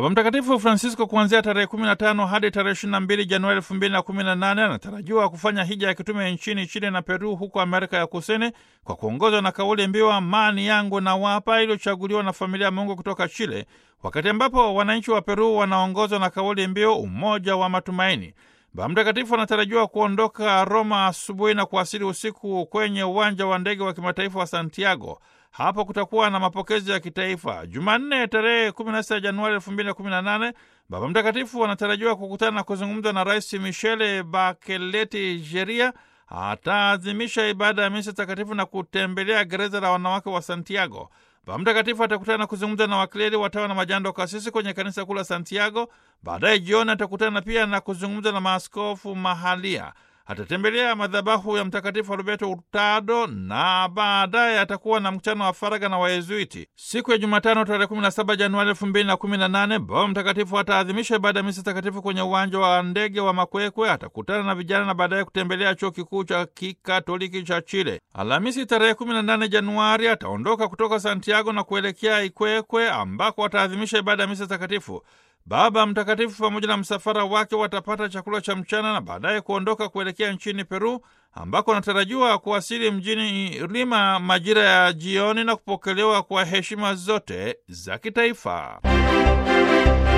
Baba Mtakatifu Francisco kuanzia tarehe 15 hadi tarehe 22 Januari 2018 anatarajiwa kufanya hija ya kitume nchini Chile na Peru huko Amerika ya Kusini kwa kuongozwa na kauli mbiu amani yangu na wapa iliyochaguliwa na familia ya Mungu kutoka Chile, wakati ambapo wananchi wa Peru wanaongozwa na kauli mbiu umoja wa matumaini. Baba Mtakatifu anatarajiwa kuondoka Roma asubuhi na kuwasili usiku kwenye uwanja wa ndege wa kimataifa wa Santiago. Hapo kutakuwa na mapokezi ya kitaifa. Jumanne tarehe 16 Januari 2018, Baba Mtakatifu anatarajiwa kukutana na kuzungumza na Rais Michele Bachelet Jeria. Ataadhimisha ibada ya misa takatifu na kutembelea gereza la wanawake wa Santiago. Baba Mtakatifu atakutana na kuzungumza na wakleri, watawa na majando kasisi kwenye kanisa kuu la Santiago. Baadaye jioni atakutana pia na kuzungumza na maaskofu mahalia. Atatembelea madhabahu ya Mtakatifu Alberto Hurtado na baadaye atakuwa na mkutano wa faragha na Wayezuiti. Siku ya Jumatano tarehe 17 Januari 2018, Baba Mtakatifu ataadhimisha ibada ya misa takatifu kwenye uwanja wa ndege wa Makwekwe. Atakutana na vijana na baadaye kutembelea chuo kikuu cha kikatoliki cha Chile. Alhamisi tarehe 18 Januari ataondoka kutoka Santiago na kuelekea Ikwekwe ambako ataadhimisha ibada ya misa takatifu. Baba Mtakatifu pamoja na msafara wake watapata chakula cha mchana na baadaye kuondoka kuelekea nchini Peru ambako anatarajiwa kuwasili mjini Lima majira ya jioni na kupokelewa kwa heshima zote za kitaifa.